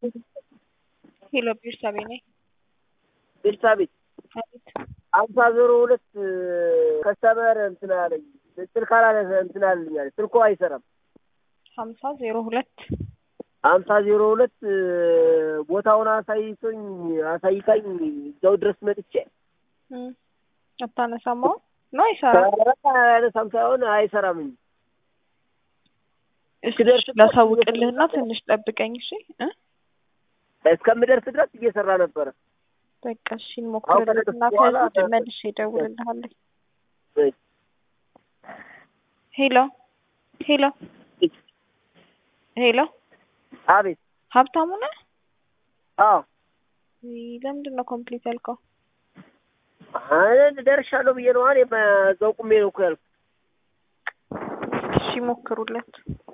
ሄሎ ቤርሳቤ ነኝ። ቤርሳቤ አቤት አምሳ ዜሮ ሁለት ከስተመር እንትን አለኝ ስልክ አላለ እንትን አለኝ አለ ስልኩ አይሰራም። ሀምሳ ዜሮ ሁለት አምሳ ዜሮ ሁለት ቦታውን አሳይቶኝ አሳይታኝ እዛው ድረስ መጥቼ አታነሳማው ነው አይሰራም። ያነሳም ሳይሆን አይሰራም እንጂ እስኪ ላሳውቅልህና ትንሽ ጠብቀኝ እሺ እ እስከምደርስ ድረስ እየሰራ ነበረ። በቃ እሺ እንሞክርልህና ከዚህ መልሼ እደውልልሃለሁ። ሄሎ ሄሎ ሄሎ አቤት ሀብታሙ ነህ? አዎ ለምንድን ነው ኮምፕሊት ያልከው? እኔ ደርሻለሁ ብዬ ነው። እኔ እዛው ቁሜ ነው እኮ ያልኩት። እሺ ሞክሩለት።